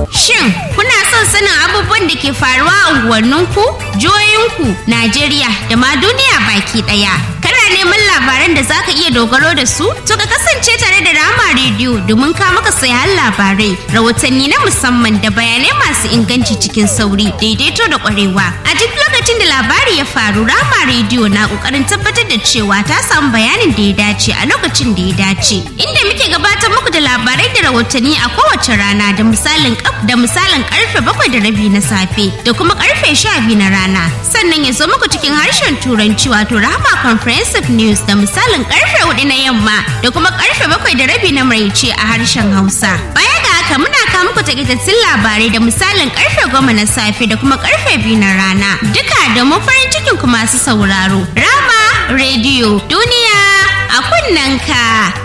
Shin kuna son sanin abubuwan da ke faruwa a unguwanninku, jihohinku, Najeriya da ma duniya baki ɗaya? Kana neman labaran da zaka iya dogaro da su? To ka kasance tare da Rama Radio domin ka maka sayan labarai, rahotanni na musamman da bayanai masu inganci cikin sauri, daidaito da ƙwarewa. A duk lokacin da labari ya faru, Rama Radio na ƙoƙarin tabbatar da cewa ta samu bayanin da ya dace a lokacin da ya dace. Inda muke gabatar muku da labarai da rahotanni a kowace rana da misalin da misalin karfe bakwai da rabi na safe da kuma karfe sha biyu na rana. Sannan ya zo muku cikin harshen turanci wato Rahama Comprehensive News da misalin karfe hudu na yamma da kuma karfe bakwai da rabi na maraice a harshen Hausa. Baya ga haka muna kawo muku takaitattun labarai da misalin karfe goma na safe da kuma karfe biyu na rana. Duka domin farin cikin ku masu sauraro. Rama Radio Duniya a kunnanka.